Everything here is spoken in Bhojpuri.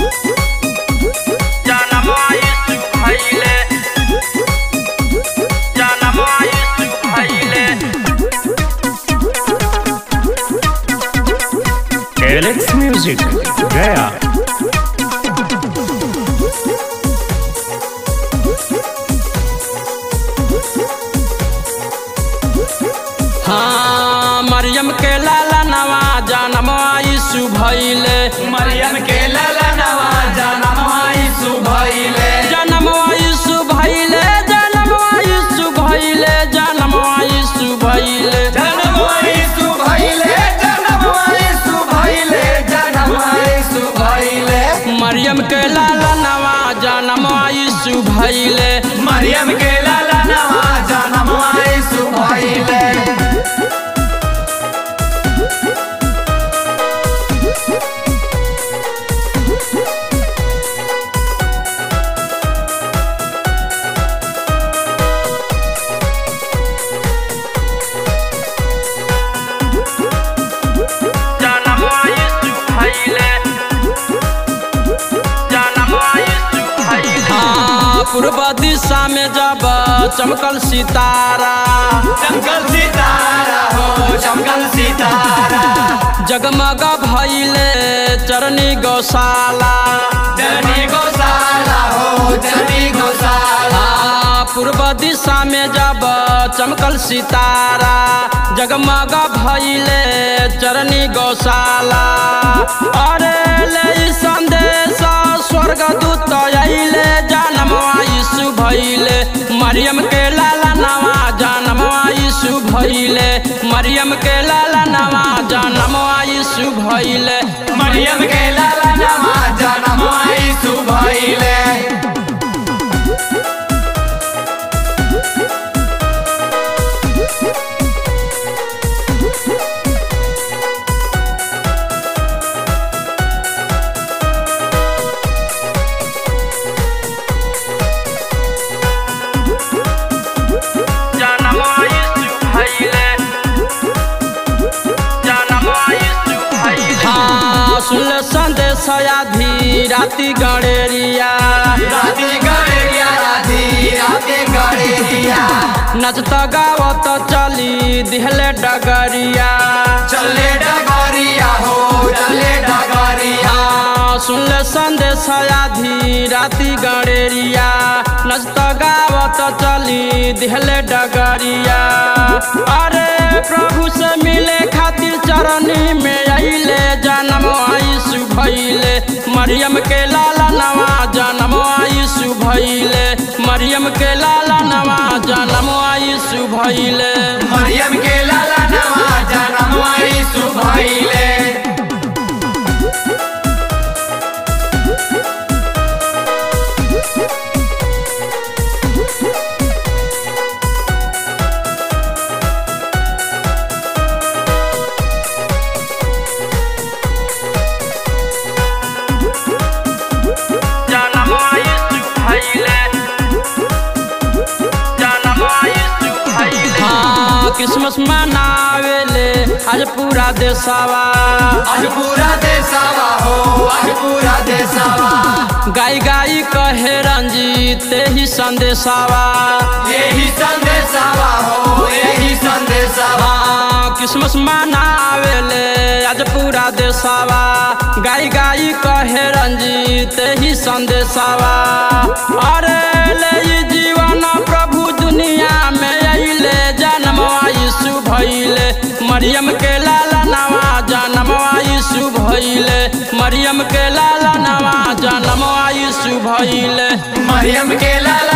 जनमवा यीशु भइले जनमवा यीशु भइले एलेक्स म्यूजिक गया हाँ मरियम के लाला नवा जनमवा यीशु भइले मरियम के ललनवा जनमवा यीशु भइले जनमवा यीशु भइले जनमवा यीशु भइले जनमवा यीशु भइले जनमवा यीशु भइले जनमवा यीशु भइले जनमवा यीशु भइले मरियम के लाला नवा जनमवा यीशु भइले मरियम के ललनवा जनमवा यीशु भइले जनमवा यीशु भइले जनमवा यीशु भइले हाँ पूर्व दिशा में जब चमकल सितारा चमकल सितारा हो चमकल सितारा जगमग भइले चरनी गौशाला जननी गौशाला हो जननी गौशाला हाँ, पूर्व दिशा में जब चमकल सितारा जगमग भइले चरनी गौशाला अरे ले ई संदेश स्वर्ग दूत अइले जनमवा यीशु भइले मरियम के लाला नवा जनमवा यीशु भइले मरियम के लाला नवा जनमवा यीशु भइले मरियम के ललनवा जनमवा यीशु भइले जनमवा यीशु भइले जनमवा यीशु भइले हाँ सुन संदेश आधी राति गणेरिया राती गड़ेरिया राती राती गड़ेरिया नचत गावत चली दिहले डगरिया चले डगरिया हो चले डगरिया हाँ सुन संदेश आधी राति गणेरिया नचत गावत चली दिहले डगरिया अरे प्रभु से मिले खातिर चरनी में अइले जनम यीशु भइले मरियम के लाला नवा जनम यीशु भइले मरियम के लाला नवा जनम यीशु भइले मरियम के लाला नवा जनमवा यीशु भइले जनम यीशु भइले जनम यीशु भइले हाँ क्रिसमस मनावेले आज पूरा देशवा आज पूरा देशवा हो आज पूरा देशवा गाई गाई कहे रंजीत ही संदेशवा यही संदेशवा हो यही संदेशवा हाँ क्रिसमस मनावेले आज पूरा देशवा गाई गाई कहे रंजीत ही संदेशवा अरे ले ई जीवन प्रभु दुनिया में अइले जनमवा यीशु भइले मरियम के लाला नवा जनमवा यीशु भइले मरियम के लाला नवा जनमवा यीशु भइले मरियम के लाला